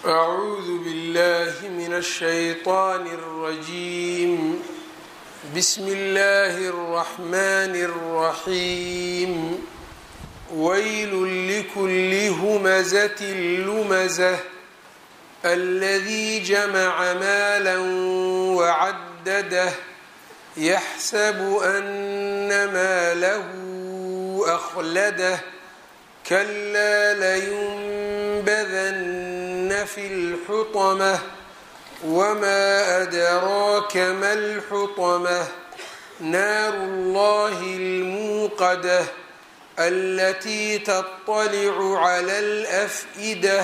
أعوذ بالله من الشيطان الرجيم بسم الله الرحمن الرحيم ويل لكل همزة لمزة الذي جمع مالا وعدده يحسب أن ماله أخلده كلا لينبذن في الحطمة وما أدراك ما الحطمة نار الله الموقدة التي تطلع على الأفئدة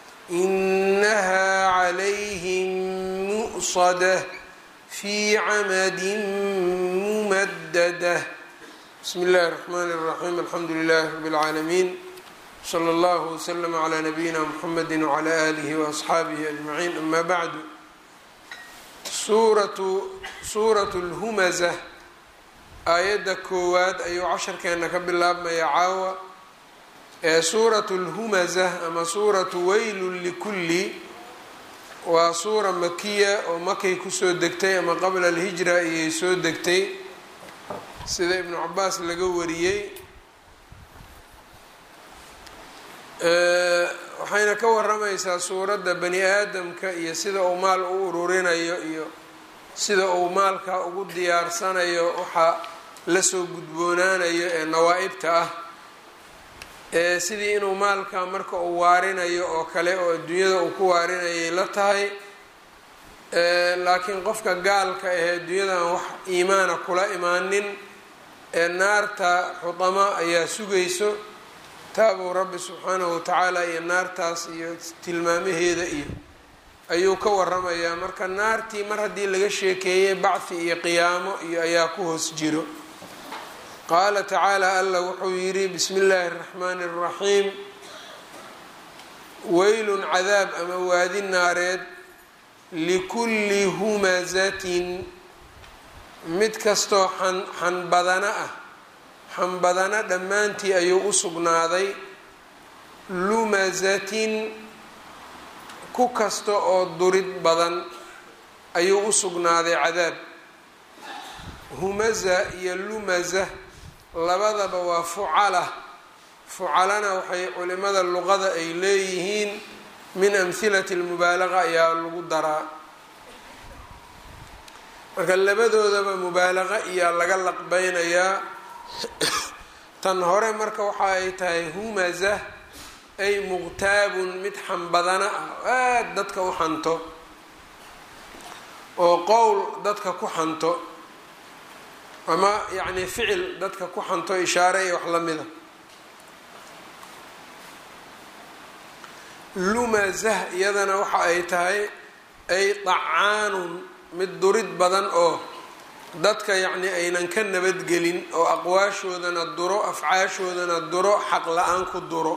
إنها عليهم مؤصدة في عمد ممددة بسم الله الرحمن الرحيم الحمد لله رب العالمين slى اllه وsلم عlى نبيina mحamedi وعlى آlih وأصxaabihi أجمaعين ama bعdu suuraة اlhumزة aayadda koowaad ayuu casharkeena ka bilaabmaya caawa ee suuraة اlhumزة ama suuraةu weyl lkuli waa suura makiya oo makay kusoo degtay ama qabla اlhijra ayay soo degtay sida ibnu cabaas laga wariyey waxayna ka waramaysaa suuradda bani aadamka iyo sida uu maal u ururinayo iyo sida uu maalka ugu diyaarsanayo waxa lasoo gudboonaanayo ee nawaa-ibta ah ee sidii inuu maalka marka uu waarinayo oo kale oo adduunyada uu ku waarinayay la tahay laakiin qofka gaalka ahee adduunyadan wax iimaana kula imaanin ee naarta xudama ayaa sugayso taabuu rabbi subxaanahu watacaala iyo naartaas iyo tilmaamaheeda iyo ayuu ka waramayaa marka naartii mar haddii laga sheekeeyey bacthi iyo qiyaamo iyo ayaa ku hoos jiro qaala tacaala allah wuxuu yidhi bismi illaahi araxmaani araxiim weylun cadaab ama waadi naareed likulli humazatin mid kastoo xan xanbadana ah xanbadana dhammaantii ayuu u sugnaaday lumazatin ku kasta oo durid badan ayuu u sugnaaday cadaab humaza iyo lumaza labadaba waa fucala fucalana waxay culimada luqada ay leeyihiin min amhilati lmubaalaqa ayaa lagu daraa marka labadoodaba mubaalaqa iyaa laga laqbeynayaa tan hore marka waxa ay tahay humaza ay muqtaabun mid xanbadana ah aada dadka u xanto oo qowl dadka ku xanto ama yacni ficil dadka ku xanto ishaare iyo wax lamida lumazah iyadana waxa ay tahay ay dacaanun mid durid badan oo dadka yacni aynan ka nabadgelin oo aqwaashoodana duro afcaashoodana duro xaq la-aan ku duro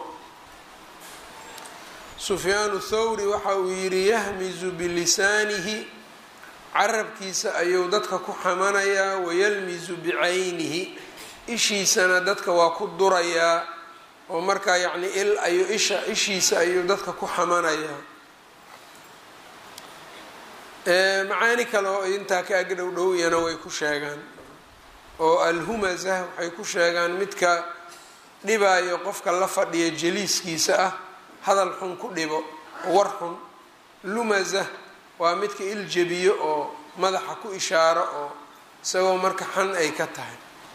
sufyaanu thawri waxa uu yidhi yahmizu bilisaanihi carabkiisa ayuu dadka ku xamanayaa wayalmizu bicaynihi ishiisana dadka waa ku durayaa oo markaa yacni il ayuu isha ishiisa ayuu dadka ku xamanayaa macaani kale oo intaa ka ag dhow dhow iyana way ku sheegaan oo alhumaza waxay ku sheegaan midka dhibaayo qofka la fadhiya jaliiskiisa ah hadal xun ku dhibo war xun lumaza waa midka iljabiyo oo madaxa ku ishaaro oo isagoo marka xan ay ka tahay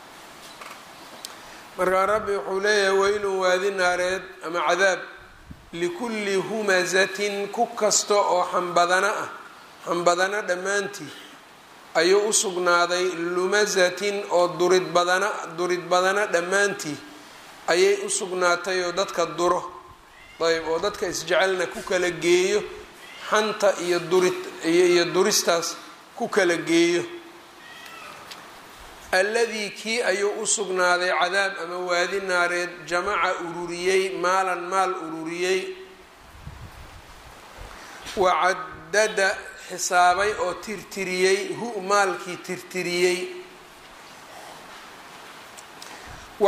markaa rabbi wuxuu leeyahay weylun waadi naareed ama cadaab likulli humazatin ku kasta oo xanbadana ah xanbadana dhammaantii ayuu u sugnaaday lumazatin oo durid badana durid badana dhammaantii ayay u sugnaatay oo dadka duro ayb oo dadka isjecelna ku kala geeyo xanta iyo durid iyo duristaas ku kala geeyo alladii kii ayuu u sugnaaday cadaab ama waadi naareed jamaca ururiyey maalan maal ururiyey wacadada xisaabay oo tirtiriyey hu maalkii tirtiriyey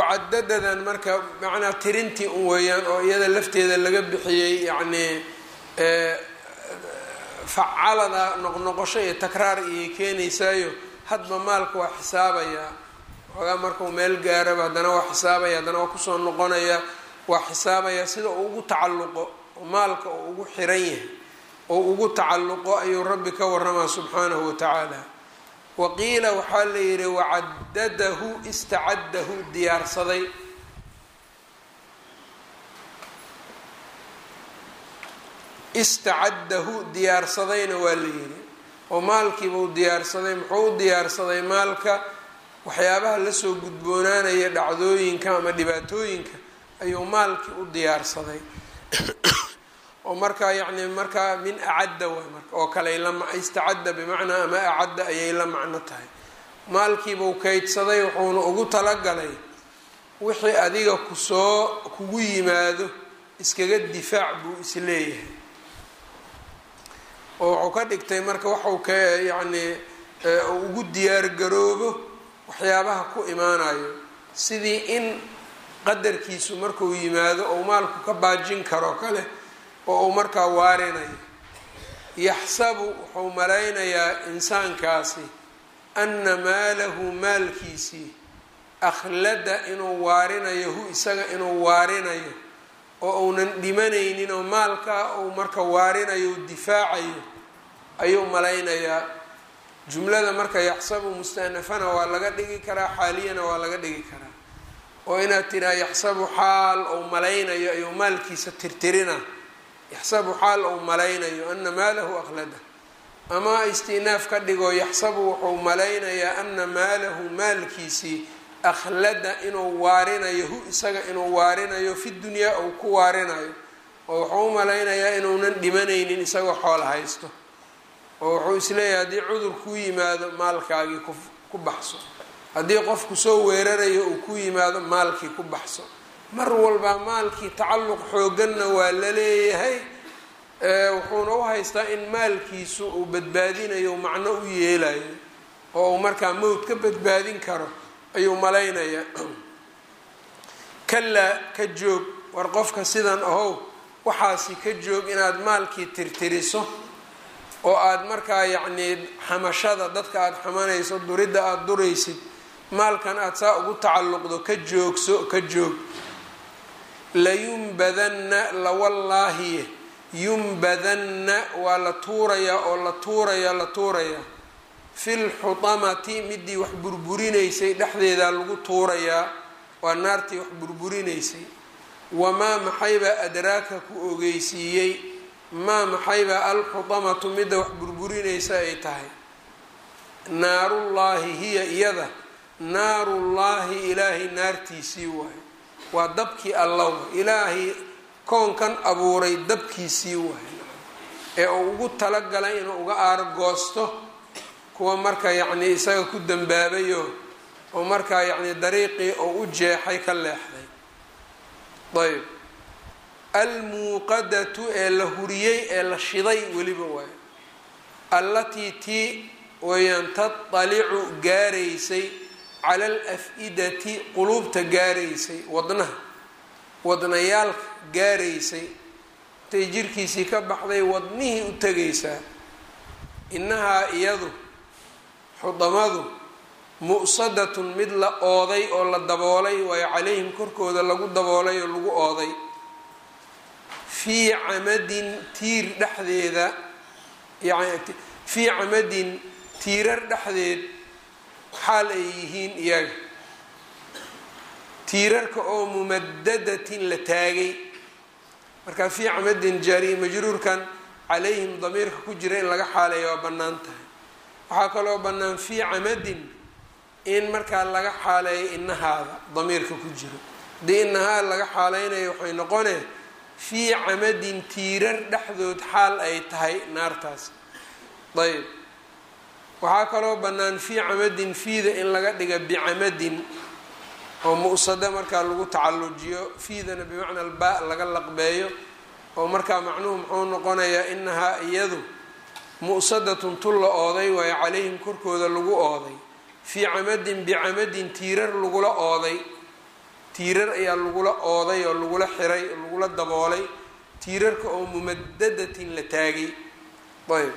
wacadadadan marka macnaa tirintii un weeyaan oo iyada lafteeda laga bixiyey yacnii facalada noqnoqosho iyo takraar iyay keenaysaayo hadba maalka waa xisaabayaa xoogaa markuu meel gaaraba haddana waa xisaabaya haddana waa kusoo noqonaya waa xisaabaya sida uu ugu tacalluqo maalka uu ugu xiran yahay oo ugu tacalluqo ayuu rabbi ka waramaa subxaanahu watacaala waqiila waxaa la yidhi wacadadahu istacaddahu diyaarsaday istacaddahu diyaarsadayna waa la yidhi oo maalkiibuu diyaarsaday muxuu u diyaarsaday maalka waxyaabaha lasoo gudboonaanaya dhacdooyinka ama dhibaatooyinka ayuu maalkii u diyaarsaday oo markaa yacni markaa min acadda waay marka oo kale istacadda bimacnaa ama acadda ayay la macno tahay maalkiibuu kaydsaday wuxuuna ugu talagalay wixii adiga kusoo kugu yimaado iskaga difaac buu isleeyahay oo wuxuu ka dhigtay marka waxuu ka yacni ugu diyaargaroobo waxyaabaha ku imaanayo sidii in qadarkiisu markuu yimaado ou maalku ka baajin karo kale oo uu markaa waarinayo yaxsabu wuxuu malaynayaa insaankaasi anna maalahu maalkiisii akhlada inuu waarinayo hu isaga inuu waarinayo oo uunan dhimanaynin oo maalkaa uu marka waarinayo difaacayo ayuu malaynayaa jumlada marka yaxsabu mustanafana waa laga dhigi karaa xaaliyana waa laga dhigi karaa oo inaad tiraa yaxsabu xaal ou malaynayo ayuu maalkiisa tirtirina yaxsabu xaal ou malaynayo ana maalahu akhlada ama istinaaf ka dhigo yaxsabu wuxuu malaynayaa ana maalahu maalkiisii akhlada inuu waarinayo hu isaga inuu waarinayo fi dunyaa uu ku waarinayo oo wuxuu u malaynayaa inuunan dhimanaynin isagoo xoolo haysto oo wuxuu isleeyahay haddii cudur kuu yimaado maalkaagii ku baxso haddii qofku soo weerarayo uu ku yimaado maalkii ku baxso mar walba maalkii tacalluq xooganna waa la leeyahay wuxuuna u haystaa in maalkiisu uu badbaadinayo macno u yeelayo oo uu markaa mowd ka badbaadin karo ayuu malaynayaa kalaa ka joog war qofka sidan ahow waxaasi ka joog inaad maalkii tirtiriso oo aada markaa yacnii xamashada dadka aada xamanayso duridda aada duraysid maalkan aada saa ugu tacalluqdo ka joogso ka joog layumbadanna lawallaahiye yumbadanna waa la tuurayaa oo la tuurayaa la tuurayaa fil xutamati midii wax burburinaysay dhexdeedaa lagu tuurayaa waa naartii wax burburinaysay wamaa maxaybaa adraaka ku ogeysiiyey maa maxaybaa alxutamatu midda wax burburinaysa ay tahay naarullaahi hiya iyada naarullaahi ilaahay naartiisii waayo waa dabkii allaw ilaahay koonkan abuuray dabkiisii waayo ee uu ugu talagalay inuu uga aargoosto kuwa marka yacnii isaga ku dambaabayo oo markaa yacnii dariiqii oo u jeexay ka leexday ayb almuuqadatu ee la huriyey ee la shiday weliba waayo allatii tii wayaan tatalicu gaaraysay cala al af-idati quluubta gaaraysay wadnaha wadnayaalka gaaraysay intay jirkiisii ka baxday wadnihii u tegaysaa innahaa iyadu xudamadu mu'sadatun mid la ooday oo la daboolay waayo calayhim korkooda lagu daboolay oo lagu ooday fii camadin tiir dhexdeeda yani fii camadin tiirar dhexdeed xaal ay yihiin iyaga tiirarka oo mumadadatin la taagay marka fii camadin jaariya majruurkan calayhim damiirka ku jira in laga xaaleeya waa bannaan tahay waxaa kaloo bannaan fii camadin in markaa laga xaaleeyo inahaada damiirka ku jiro haddii inahaa laga xaaleynayo waxay noqonee fii camadin tiirar dhexdood xaal ay tahay naartaas ayb waxaa kaloo bannaan fii camadin fiida in laga dhiga bicamadin oo mu-sada markaa lagu tacallujiyo fiidana bimacna albaa laga laqbeeyo oo markaa macnuhu muxuu noqonayaa inahaa iyadu mu-sadatun tul la ooday waayo calayhim korkooda lagu ooday fii camadin bicamadin tiirar lagula ooday tiirar ayaa lagula ooday oo lagula xiray oo lagula daboolay tiirarka oo mumadadatin la taagay ayb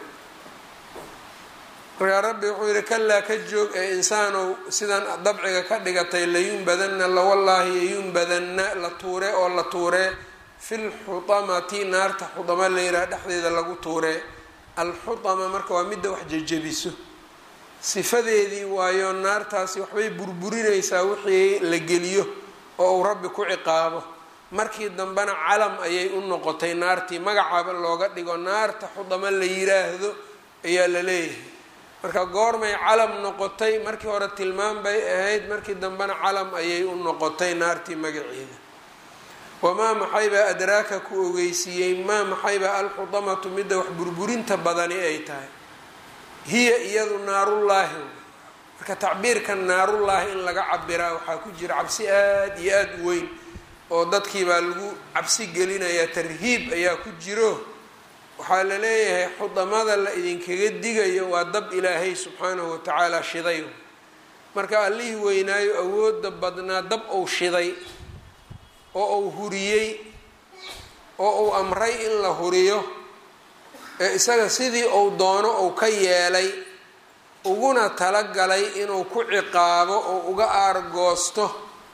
markaa rabbi wuxuu yihi kalaa ka joog ee insaanow sidan dabciga ka dhigatay layunbadanna lawallaahi yayunbadanna la tuure oo la tuuree filxutamati naarta xudama layidhaha dhexdeeda lagu tuuree alxutama marka waa midda wax jejebiso sifadeedii waayo naartaasi waxbay burburinaysaa wixii la geliyo oo uu rabbi ku ciqaabo markii dambena calam ayay u noqotay naartii magacaaba looga dhigo naarta xudama la yiraahdo ayaa la leeyahay marka goormay calam noqotay markii hore tilmaam bay ahayd markii dambena calam ayay u noqotay naartii magaceeda wamaa maxaybaa adraaka ku ogeysiiyey maa maxaybaa alxudamatu midda wax burburinta badani ay tahay hiya iyadu naarullaahi marka tacbiirka naarullaahi in laga cabiraa waxaa ku jira cabsi aada iyo aada u weyn oo dadkii baa lagu cabsi gelinayaa tarhiib ayaa ku jiro waxaa la leeyahay xudamada la idinkaga digayo waa dab ilaahay subxaanahu watacaala shiday marka allihii weynaayo awooda badnaa dab ou shiday oo uu huriyey oo uu amray in la huriyo ee isaga sidii uu doono uu ka yeelay uguna talagalay inuu ku ciqaabo oo uga aargoosto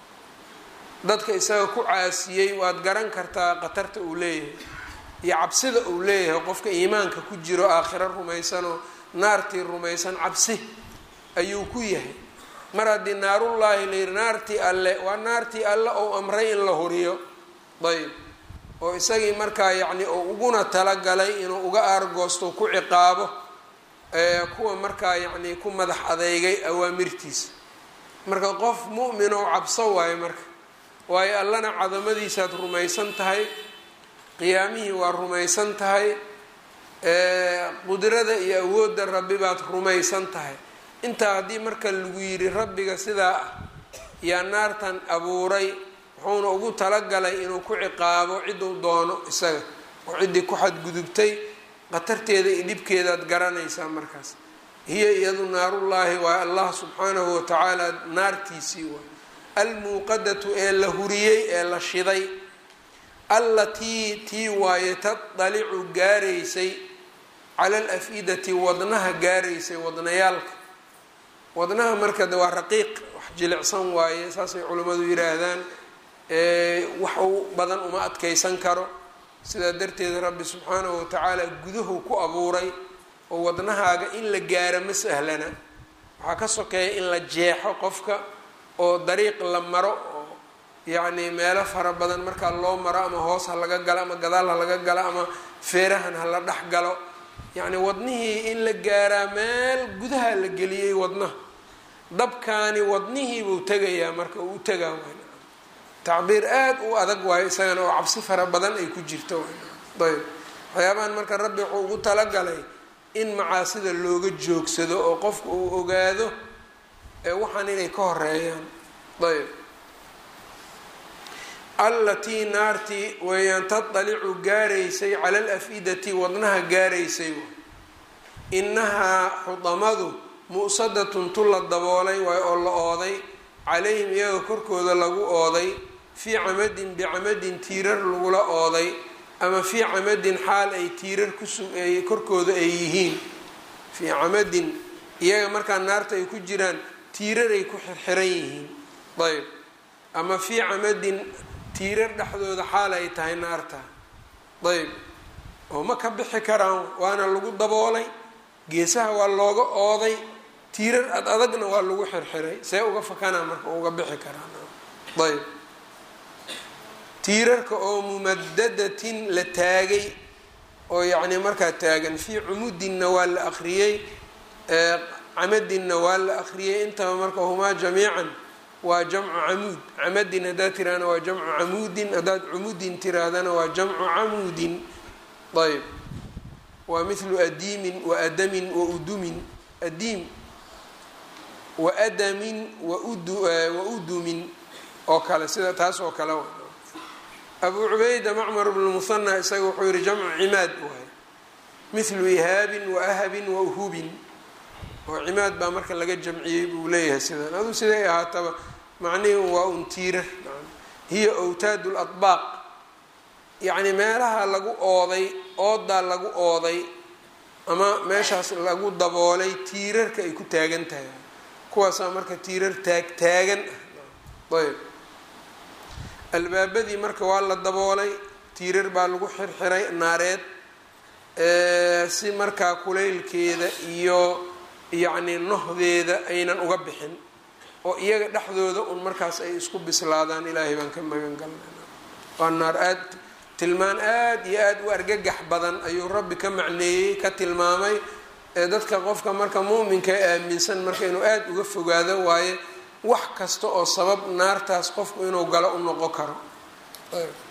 dadka isaga ku caasiyey waad garan kartaa khatarta uu leeyahay iyo cabsida uu leeyahay qofka iimaanka ku jiro aakhiro rumaysanoo naartii rumaysan cabsi ayuu ku yahay mar haddii naarullaahi la yihi naartii alle waa naartii alle ou amray in la huriyo ayb oo isagii markaa yacni uu uguna talagalay inuu uga aargoosto ku ciqaabo kuwa markaa yacni ku madax adeygay awaamirtiisa marka qof mu'min oo cabso waayo marka waayo allana cadamadiisaad rumaysan tahay qiyaamihii waa rumaysan tahay qudrada iyo awoodda rabbi baad rumaysan tahay intaa haddii marka lagu yidhi rabbiga sidaa ah yaa naartan abuuray wuxuuna ugu talagalay inuu ku ciqaabo cidduu doono isaga oo ciddii ku xadgudubtay khatarteeda iyo dhibkeedaad garanaysaa markaas hiya iyadu naarullaahi waa allah subxaanahu watacaala naartiisii waay almuuqadatu ee la huriyey ee la shiday allatii tii waaye tadalicu gaaraysay cala alaf-idati wadnaha gaaraysay wadnayaalka wadnaha marka de waa raqiiq wax jilicsan waaye saasay culimmadu yidhaahdaan wax u badan uma adkeysan karo sidaa darteed rabbi subxaanahu watacaala gudahu ku abuuray oo wadnahaaga in la gaaro ma sahlana waxaa ka sokeeya in la jeexo qofka oo dariiq la maro oo yacni meelo fara badan markaa loo maro ama hoos ha laga galo ama gadaal ha laga galo ama feerahan ha la dhex galo yacni wadnihii in la gaaraa meel gudaha la geliyey wadnaha dabkaani wadnihiibuu tegayaa marka uu u tegaa wayn tacbiir aada u adag waayo isagana oo cabsi fara badan ay ku jirto ayb waxyaabahan marka rabbi wuxuu ugu talagalay in macaasida looga joogsado oo qofka uu ogaado waxaan inay ka horeeyaan ayb allatii naartii weeyaan tadalicu gaaraysay cala alaf-idati wadnaha gaaraysay inahaa xudamadu mu'sadatun tu la daboolay waay oo la ooday calayhim iyaga korkooda lagu ooday fii camadin bicamadin tiirar lagula ooday ama fii camadin xaal ay tiirar kusuay korkooda ay yihiin fii camadin iyaga markaa naarta ay ku jiraan tiirar ay ku xirxiran yihiin ayb ama fii camadin tiirar dhexdooda xaal ay tahay naarta ayb oo ma ka bixi karaan waana lagu daboolay geesaha waa looga ooday tiirar ad adagna waa lagu xirxiray see uga fakanaa marka uga bixi karaan ayb tiirarka oo mumadadatin la taagay oo yacni markaa taagan fii cumudinna waa la akriyey camadinna waa la akriyey intaba marka humaa jamiican waa jamcu camuud camadin haddaad tirahdana waa jamcu camuudin haddaad cumudin tirahdana waa jamcu camuudin ayb waa mithlu adiimin wa adamin wa udumin adiim wa adamin wa udumin oo kale sida taas oo kale abu cubayda macmar bnu muhana isaga wuxuu yihi jamcu cimaad waay mithlu ihaabin wa ahabin wa uhubin oo cimaad baa marka laga jamciyey buu leeyahay sidan aduu siday ahaataba macnihi waa un tiirar hiya awtaad ladbaaq yacni meelaha lagu ooday oodaa lagu ooday ama meeshaas lagu daboolay tiirarka ay ku taagan tahay kuwaasaa marka tiirar taag taagan ah ayb albaabadii marka waa la daboolay tiirar baa lagu xirxiray naareed si markaa kulaylkeeda iyo yacni nohdeeda aynan uga bixin oo iyaga dhexdooda un markaas ay isku bislaadaan ilaahay baan ka magan galnayna waa naar aad tilmaan aad iyo aada u argagax badan ayuu rabbi ka macneeyey ka tilmaamay ee dadka qofka marka muuminka aaminsan marka inuu aada uga fogaado waaye wax kasta oo sabab naartaas qofku inuu galo u noqon karo